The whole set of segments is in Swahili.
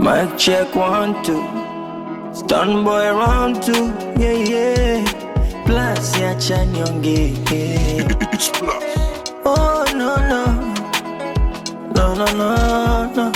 Mic check one two. Stun boy round two. Yeah yeah. Plus ya chanyonge. Oh no no. No no no no.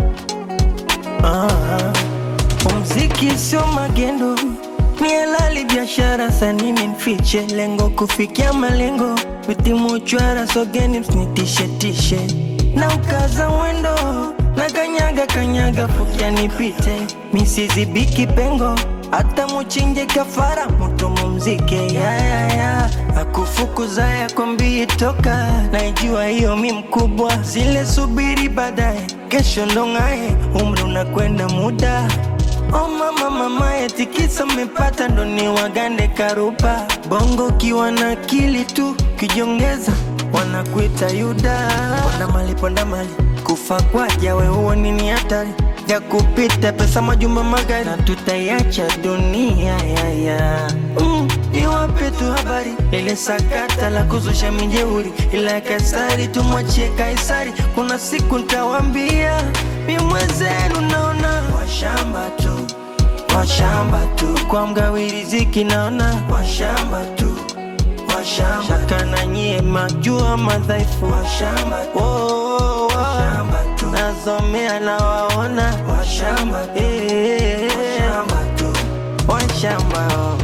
Ah. Muziki sio magendo, ni halali biashara, sanini nfiche lengo kufikia malengo, vitimu chwara sogeni msinitishe tishe na ukaza mwendo na kanyaga kanyaga fukia nipite misizibiki pengo hata muchinje kafara mutu mumzike yayaya akufukuza yakwambii toka naijua hiyo mi mkubwa zile subiri baadaye kesho ndong'aye umri unakwenda muda Oh mama mama etikisa mmepata ndo ni wagande karupa bongo kiwa na akili tu kijongeza wanakuita yuda ponda mali ponda mali kufa kwaja we huo nini hatari ya kupita pesa majumba magari na tutaiacha dunia yaya mm, iwape tu habari ile sakata la kuzusha mijeuri ila ya Kaisari tumwachie Kaisari kuna siku ntawambia mi mwenzenu naona washamba tu washamba tu kwa mgawi riziki naona washamba tu washamba shaka na nyie majua madhaifu washamba tu oh, washamba tu nasomea na waona washamba eh, washamba tu washamba oh.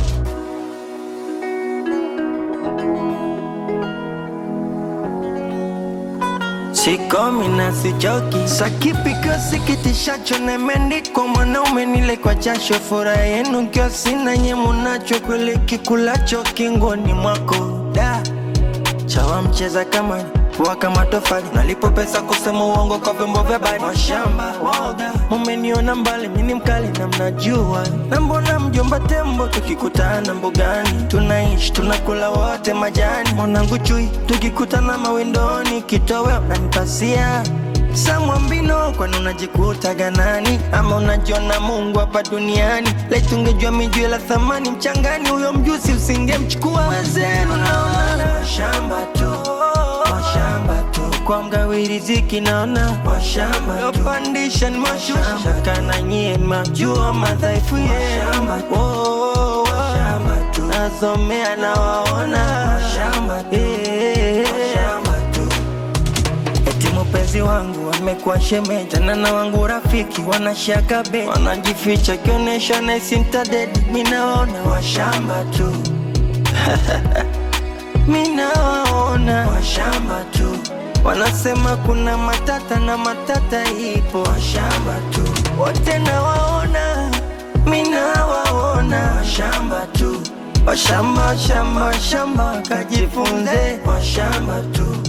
Sikomi na sichoki, sakipiko sikitishacho nemeandikwa mwanaume nile kwa jasho, furaha yenu kio sina nye munacho, kweli kikulacho kingoni mwako da chawa mcheza kamari pua kama tofali, nalipo pesa kusema uongo kwa vyombo vya habari. Washamba woga, mumeniona mbali, mimi mkali na mnajua, na mbona mjomba tembo tukikutana mbugani, tunaishi tunakula wote majani, mwanangu chui, tukikutana mawindoni, kitoweo unanipasia samwambino kwani unajikuta ganani ama unajiona mungu hapa duniani laitungejua mijue la thamani mchangani huyo mjusi usingemchukua wezenu naona washamba tu washamba tu kwa mgawi riziki naona washamba yopandisha ni mashusha kana nyie majua madhaifu yenu oh, oh, oh. nasomea na waona Eh, Eti mpenzi wangu amekuwa shemeji tena na wangu rafiki wanashaka be wanajificha kionyesha naisi mtadedi minaona washamba tu minawaona washamba tu wanasema kuna matata na matata ipo washamba tu wote nawaona minawaona washamba tu washamba shamba shamba kajifunze washamba tu